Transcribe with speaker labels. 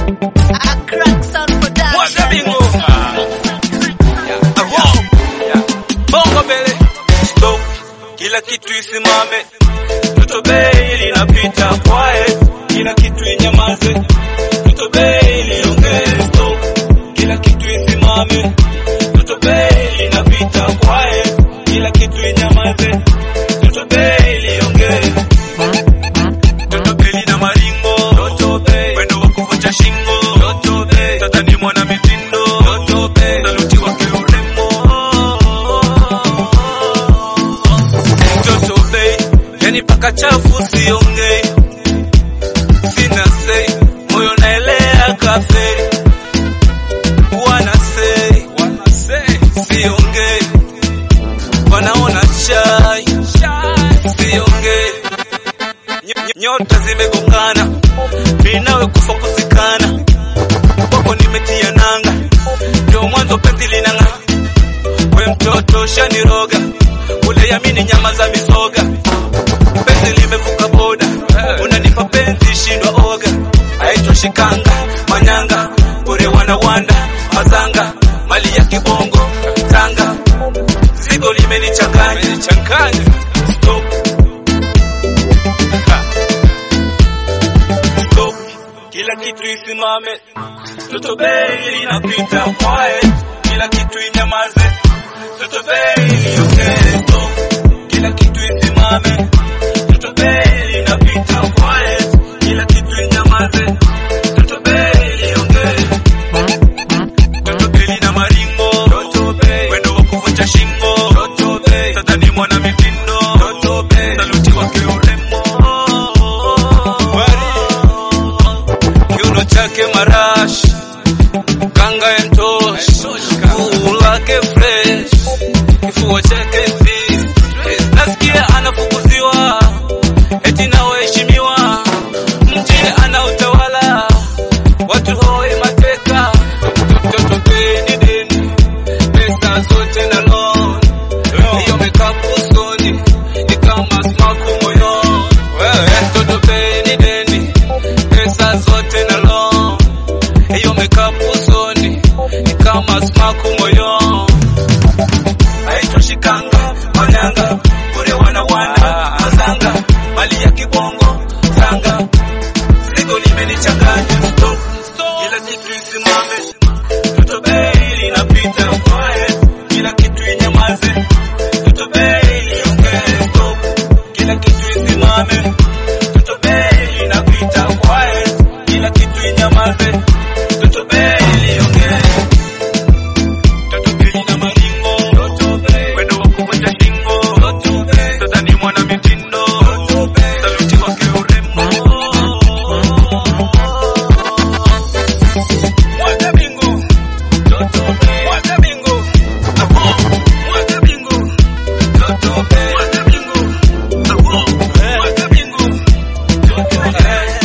Speaker 1: Mwaga bingo. Aho. Bongo mbele. Stop. Kila kitu isimame. Toto bei linapita kwae. Kila kitu inyamaze. Toto bei liongee. Stop. Kila kitu isimame. Toto bei linapita kwae. Kila kitu inyamaze. Toto bei liongee. Toto bei na maringo. Toto bei. Wendo wa kuvunja shingo. Toto bei. Tata ni mwana mitindo. Toto bei. Saluti wake urembo. Toto bei. Yani paka chafu siongei. Sina sei. Moyo naelea kafei. Wana sei. Wana sei. Siongei. Wanaona chai. Chai. Siongei. Ny- ny- nyota zimegongana, mimi nawe kufa kuzikana, kwako nimetia nanga, ndio mwanzo penzi linang'a. We mtoto shaniroga, ule yamini nyama za mizoga, penzi limevuka boda, unanipa penzi shindwa oga, haitoshi kanga manyanga, ure wanawanda mazanga, mali ya kibongo tanga, zigo limenichanganya changanya, stop Stop. Kila kitu isimame, toto bei linapita kwae, kila kitu inyamaze, toto bei liongee. Stop. Kila kitu isimame, toto bei linapita kwae, kila kitu inyamaze, toto bei liongee. Toto bei lina maringo, toto bei wendo wa kuvunja shingo, toto bei tata ni mwana mitindo, toto bei saluti wake urembo kiuno chake marashi kanga ya mtoshi kuu lake fresh kifua chake thick. nasikia anafukuziwa eti na waheshimiwa mjini ana utawala watu hoi mateka mtoto peni deni pesa zote na loan hiyo mekapu usoni ni kama smaku moyoni mtoto peni deni pesa zote na loan hiyo mekapu usoni ni kama smaku moyoni haitoshi kanga manyanga bure wana wana mazanga mali ya kibongo tanga zigo limenichanganya stop kila kitu isimame toto bei linapita kwae kila kitu inyamaze toto bei liongee stop kila kitu isimame toto bei linapita kwae kila kitu inyamaze toto bei liongee Toto bei na maringo, toto bei wendo wa kuvunja shingo, toto bei tata ni mwana mitindo, toto bei saluti wake urembo. Mwaga bingo, toto bei mwaga bingo, apo mwaga bingo, toto bei mwaga bingo, apo mwaga bingo, toto bei